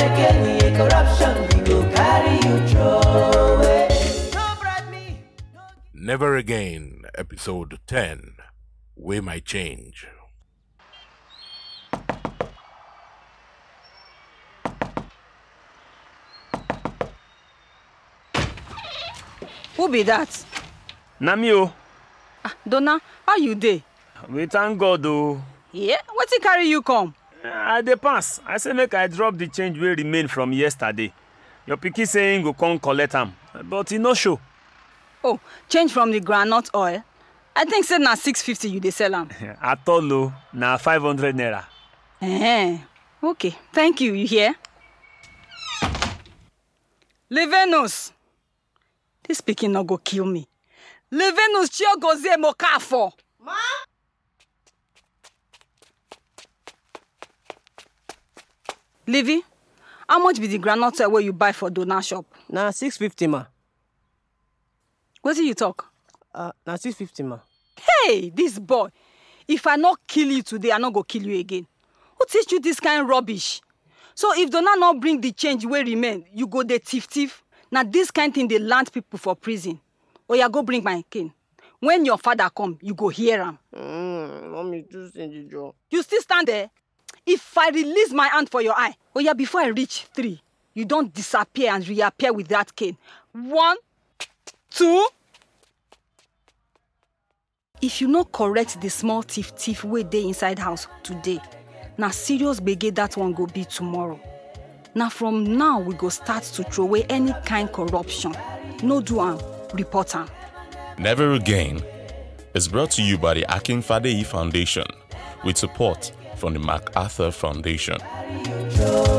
again, yeah, corruption, we go carry you throw away. No bribe me. Never Again, Episode 10 We Might Change. Who be that? na me o Ah, Donna, how you dey? we thank god o Yeah, wetin carry you come? i dey pass i say make i drop the change wey remain from yesterday your pikin say him go come collect am but e no show Oh, change from the groundnut oil. I think say na 650 you dey sell am. at all o na five hundred naira Eh, okay. Thank you, you hear? Levenus. This pikin no go kill me. Levenus Chiogozie Mokafo. Livy, how much be the groundnut oil wey you buy for Donna shop? na 650 ma Wetin you talk? uh, na 650 ma Hey, this boy. If I not kill you today, I not go kill you again. Who teach you this kind rubbish? So if Donna not bring the change wey remain, you go dey thief thief. Na this kind thing dey land people for prison. Oya go bring my cane. When your father come, you go hear am. mm, mommy too stingy jo You still stand there? If I release my hand for your eye, oya before I reach three, you don disappear and reappear with that cane. One, two. If you no correct the small thief thief wey dey inside house today, na serious gbege that one go be tomorrow. Na from now we go start to throway any kind corruption. No do am, report am. Never Again is brought to you by the Akin Fadeyi Foundation with support from the MacArthur Foundation. Throw